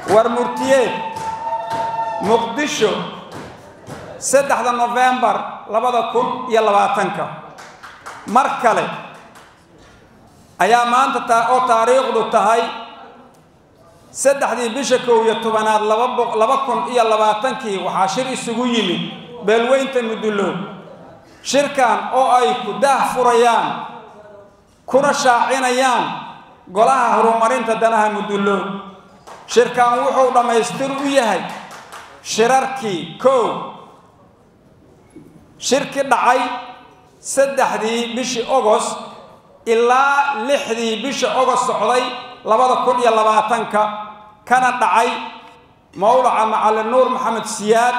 war murtiyeed muqdisho saddexda nofembar labada kun iyo labaatanka mar kale ayaa maanta ta oo taariikhdu tahay saddexdii bisha kow iyo tobanaad laba kun iyo labaatankii waxaa shir isugu yimid beelweynta mudullood shirkan oo ay ku daah furayaan kuna shaacinayaan golaha horumarinta danaha mudullood shirkan wuxuu dhammaystir u yahay shirarkii kow shirki dhacay saddexdii bishii ogost ilaa lixdii bisha ogost socday labada kun iyo labaatanka kana dhacay mawlaca macalin nuur maxamed siyaad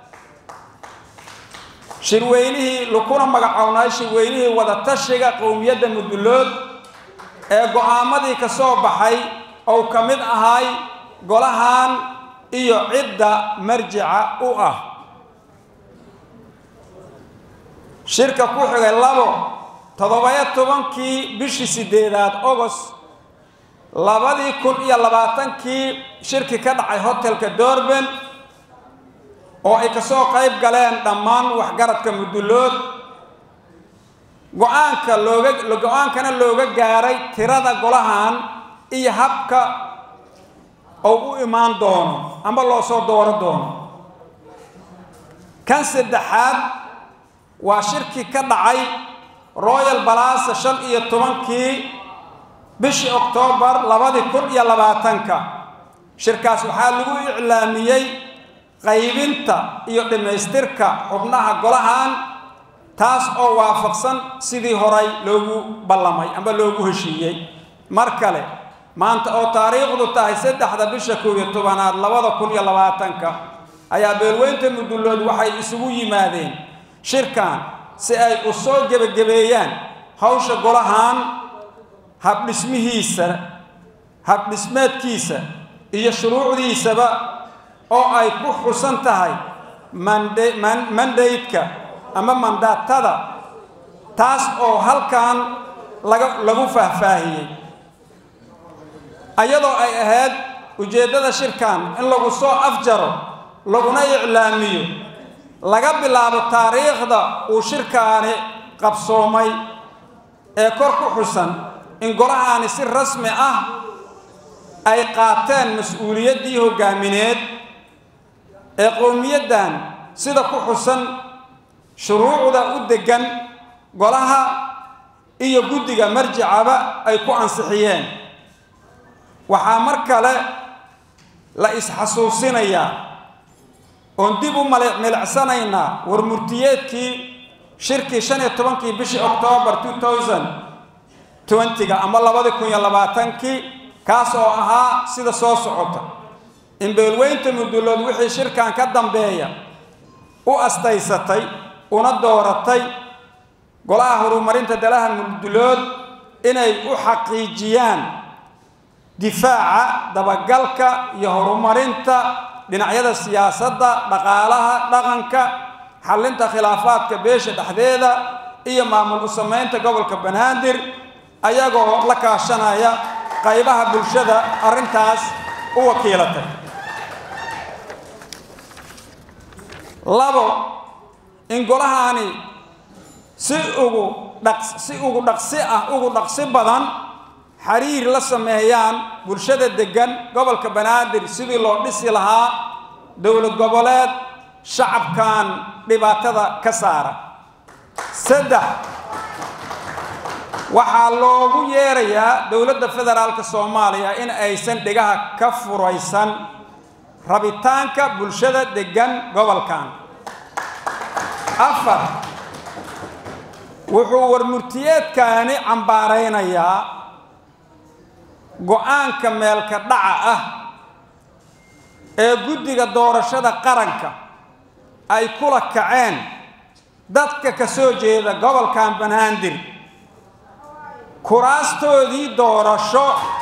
shirweynihii lakuna magacownay shirweynihii wadatashiga qowmiyadda mudullood ee go-aamadii ka soo baxay ou ka mid ahay golahan iyo cidda marjica u ah shirka ku xigay labo toddobayo tobankii bishii siddeedaad ogost labadii kun iyo labaatankii shirki ka dhacay hotelka dorben oo ay ka soo qayb galeen dhammaan waxgaradka mudullood go-aanka looga go-aankana looga gaaray tirada golahan iyo habka oo u imaan doono amba loo soo dooro doono kan saddexaad waa shirki ka dhacay royal balasa shan iyo tobankii bishii oktoobar labadii kun iyo labaatanka shirkaas waxaa lagu iclaamiyey qaybinta iyo dhammaystirka xubnaha golahan taas oo waafaqsan sidii horay loogu ballamay amba loogu heshiiyey mar kale maanta oo taariikhdu tahay saddexda bisha kow iyo tobanaad labada kun iyo labaatanka ayaa beelweynta mudullood waxay isugu yimaadeen shirkan si ay u soo gebagabeeyaan hawsha golahan habdhismihiisa habdhismeedkiisa iyo shuruucdiisaba oo ay ku xusan tahay mandaydka ama mandaatada taas oo halkan laga lagu faahfaahiyey ayadoo ay ahayd ujeeddada shirkan in lagu soo afjaro laguna iclaamiyo laga bilaabo taariikhda uu shirkaani qabsoomay ee kor ku xusan in golahaani si rasmi ah ay qaateen mas-uuliyaddii hoggaamineed ee qowmiyaddan sida ku xusan shuruucda u deggan golaha iyo guddiga marjicaba ay ku ansixiyeen waxaa mar kale la is-xasuusinayaa oon dib u milicsanaynaa war murtiyeedkii shirkii shan iyo tobankii bishii oktoobar two thousand twentyga ama labadii kun iyo labaatankii kaas oo ahaa sida soo socota in beelweynta mudullood wixii shirkan ka dambeeya u astaysatay una dooratay golaha horumarinta dalaha mudullood inay u xaqiijiyaan difaaca dabagalka iyo horumarinta dhinacyada siyaasadda dhaqaalaha dhaqanka xallinta khilaafaadka beesha dhexdeeda iyo maamul u samaynta gobolka banaadir ayagoo la kaashanaya qaybaha bulshada arrintaas u wakiilatay labo in golahaani si ugu dhaq si ugu dhaqsi ah ugu dhaqsi badan xiriir la sameeyaan bulshada deggan gobolka banaadir sidii loo dhisi lahaa dowlad goboleed shacabkan dhibaatada ka saara saddex waxaa loogu yeerayaa dowladda federaalka soomaaliya in aysan dhegaha ka furaysan rabitaanka bulshada deggan gobolkan afar wuxuu warmurtiyeedkaani cambaaraynayaa go-aanka meelka dhaca ah ee guddiga doorashada qaranka ay kula kaceen dadka ka soo jeeda gobolkan banaadir kuraastoodii doorasho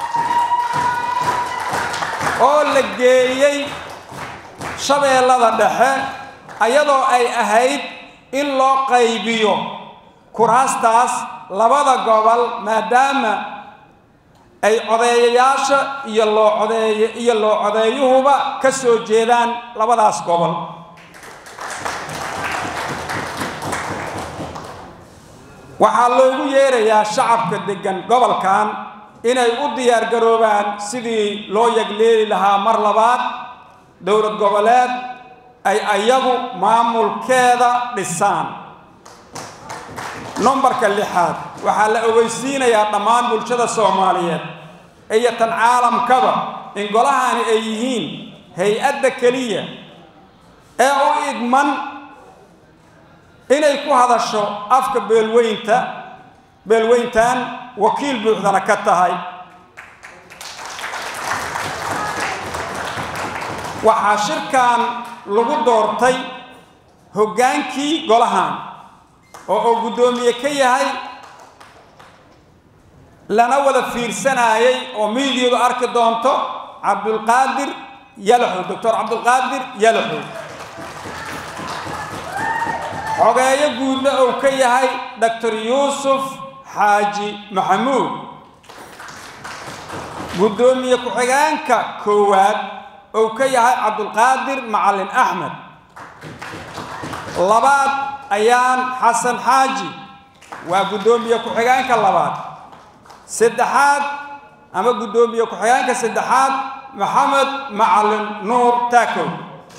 oo la geeyey shabeellada dhexe ayadoo ay ahayd in loo qaybiyo kuraastaas labada gobol maadaama ay codeeyayaasha iyo loo codeeye iyo loo codeeyuhuba ka soo jeedaan labadaas gobol waxaa loogu yeerayaa shacabka deggan gobolkan inay u diyaargaroobaan sidii loo yagleeli lahaa mar labaad dowlad goboleed ay ayagu maamulkeeda dhisaan numbarka lixaad waxaa la ogeysiinayaa dhammaan bulshada soomaaliyeed iyo tan caalamkaba in golahani ay yihiin hay-adda keliya ee u idman inay ku hadasho afka beelweynta beelweyntan wakiil buuxdana ka tahay waxaa shirkan lagu doortay hoggaankii golahan oo uu guddoomiye ka yahay lana wada fiirsanayay oo miidyadu arki doonto cabdulqaadir yalaxow doctor cabdulqaadir yalaxow xogeeyo guudna uu ka yahay doctor yuusuf xaaji maxamuud guddoomiye ku-xigeenka koowaad uu ka yahay cabdulqaadir macalin axmed labaad ayaan xasan xaaji waa guddoomiye ku-xigeenka labaad saddexaad ama guddoomiye ku-xigeenka saddexaad maxamed macalin nuur taakow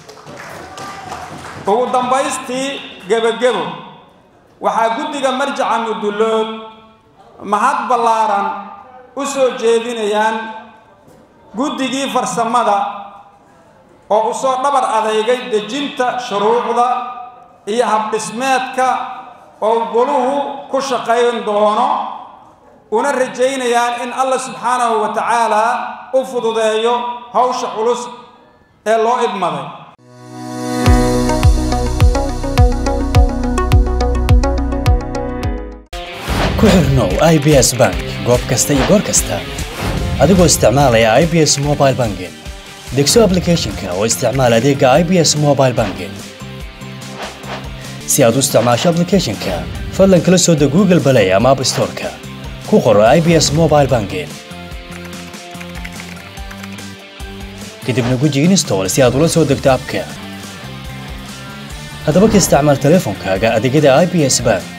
ugu dambaystii gebagebo waxaa guddiga marjaca mudullood mahad ballaaran u soo jeedinayaan guddigii farsamada oo u soo dhabar adeygay dejinta shuruucda iyo habdhismeedka oo goluhu ku shaqayn doono una rajaynayaan in allah subxaanahu wa tacaala u fududeeyo hawsha culus ee loo idmaday ku xirnow i b s bank goob kasta iyo goor kasta adigoo isticmaalaya i b s mobile banking degso aplicathonka oo isticmaal adeega i b s mobile banking si aad u isticmaasho aplicathonka fadlan kala soo deg google balay ama app storeka ku qoro i b s mobile banking kadibna guji install si aad ula soo degto abka haddaba ka isticmaal teleefonkaaga adeegyada i b s bank